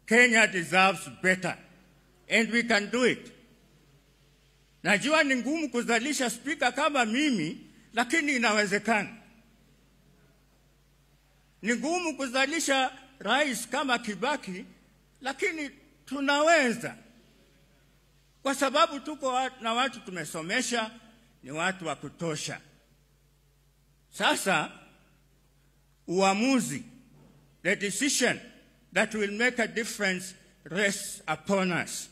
Kenya deserves better and we can do it. Najua ni ngumu kuzalisha spika kama mimi, lakini inawezekana. Ni ngumu kuzalisha rais kama Kibaki, lakini tunaweza, kwa sababu tuko wa- na watu tumesomesha, ni watu wa kutosha. Sasa uamuzi, the decision that will make a difference rests upon us.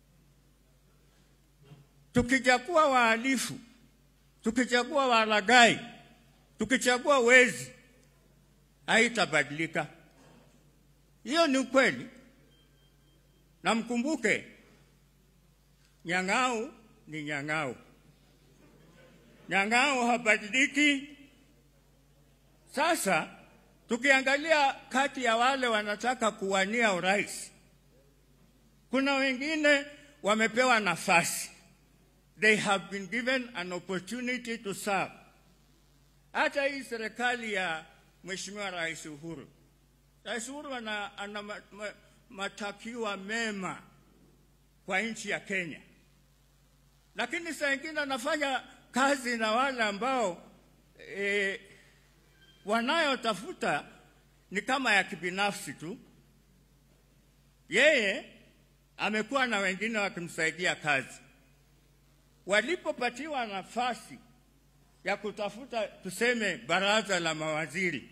Tukichagua wahalifu, tukichagua walaghai, tukichagua wezi, haitabadilika. Hiyo ni ukweli, na mkumbuke, Nyang'au ni Nyang'au. Nyang'au habadiliki. Sasa tukiangalia kati ya wale wanataka kuwania urais, kuna wengine wamepewa nafasi, they have been given an opportunity to serve. Hata hii serikali ya Mheshimiwa Rais Uhuru, Rais Uhuru ana, ana ma, ma, matakiwa mema kwa nchi ya Kenya, lakini saa ingine anafanya kazi na wale ambao e, wanayotafuta ni kama ya kibinafsi tu. Yeye amekuwa na wengine wakimsaidia kazi. Walipopatiwa nafasi ya kutafuta tuseme baraza la mawaziri,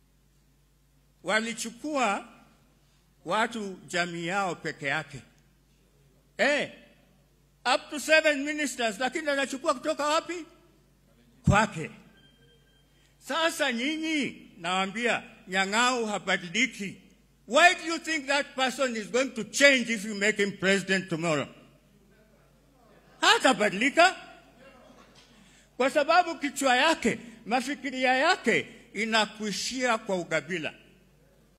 walichukua watu jamii yao peke yake eh, up to seven ministers, lakini anachukua kutoka wapi? Kwake. Sasa nyinyi nawaambia, Nyang'au habadiliki. Why do you think that person is going to change if you make him president tomorrow? Hatabadilika kwa sababu kichwa yake, mafikiria yake inakuishia kwa ukabila.